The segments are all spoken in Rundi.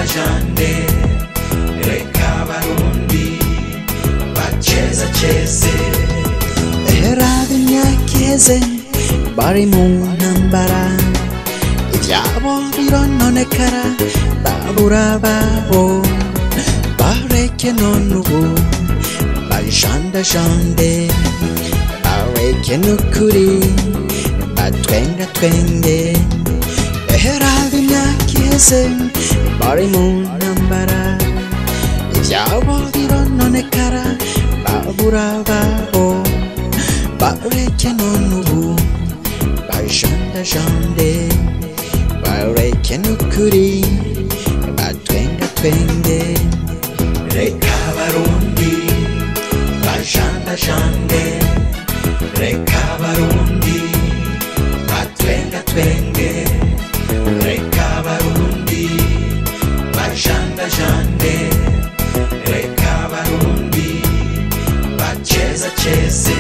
jande reka barundi bacheza cheze Eraba imyaka iheze bari mu ntambara ibyabo birononekara babura babo bareke none ubu bajandajande bareke n'ukuri batwenga twenge Eraba imyaka iheze bari mu ntambara ibyabo birononekara babura babo bareke none ubu bajandajande bareke n'ukuri batwenga twenge reka barundi bajanda jande reka barundi batwenga twenge reka barundi bajanda jande reka barundi bacheza cheze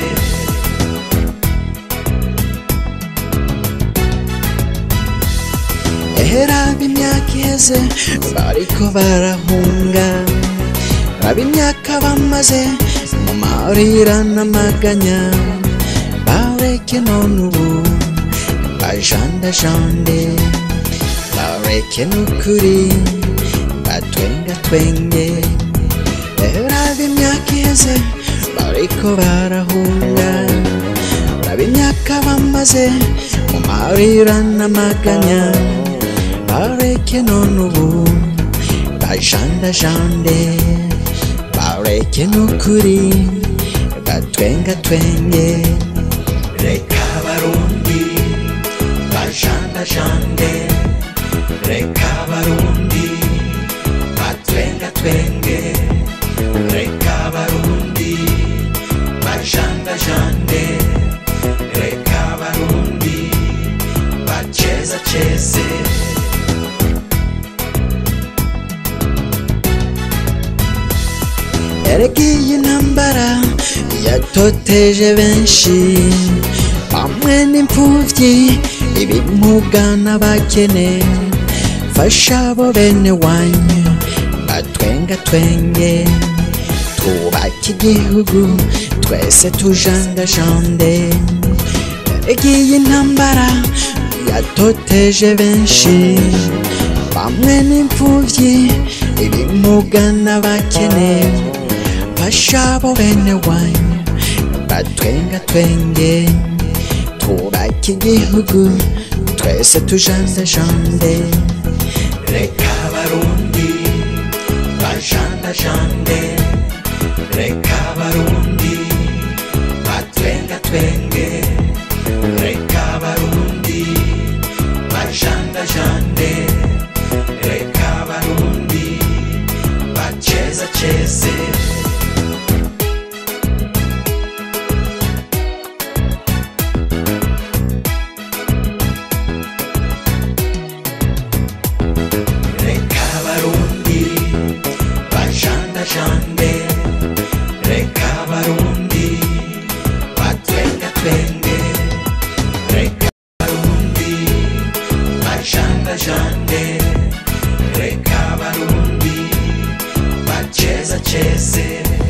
Eraba imyaka iheze bariko barahunga raba imyaka bamaze mu marira n'amaganya bareke none ubu bajandajande bareke n'ukuri batwenga twenge Eraba imyaka iheze bariko barahunga raba imyaka bamaze mu marira n'amaganya bareke none ubu bajandajande bareke n'ukuri batwenga twenge reka barundi bajanda jande reka barundi batwenga twenge reka barundi bajanda jande reka barundi bacheza cheze erega iyi ntambara yatoteje benshi bamwe n'imfuvyi ibimuga n'abakene fasha abo bene wanyu batwenga twenge twubake igihugu twese tujangajande erega iyi ntambara yatoteje benshi bamwe n'imfuvyi ibimuga n'abakene fasha abo bene wanyu batwenga twenge twubake igihugu twese tujandajande reka barundi bajanda jande reka barundi batwenga twenge reka barundi bajanda jande reka barundi bacheza cheze reka barundi bajanda jande reka barundi batwenga twenge reka barundi bajanda jande reka barundi bacheza cheze